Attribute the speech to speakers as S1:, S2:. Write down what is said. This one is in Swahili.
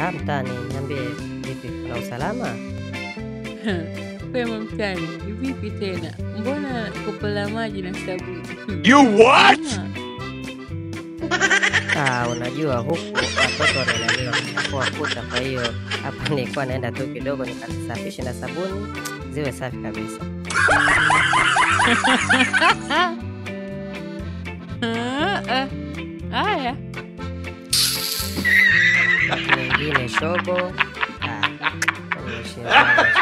S1: Ah, mtani, niambie vipi, kuna usalama?
S2: Pema mtani, vipi tena? Mbona kopo la maji na sabuni? Hmm.
S3: You what?
S2: Ama,
S1: Ah, unajua huku watoto wamelaliwa kuchafua kuta, kwa hiyo hapa nilikuwa naenda tu kidogo nikasafishe na sabuni ziwe safi kabisa.
S2: Ah, ah. Haya,
S1: Nyingine shobo. Ah, nimeshindwa.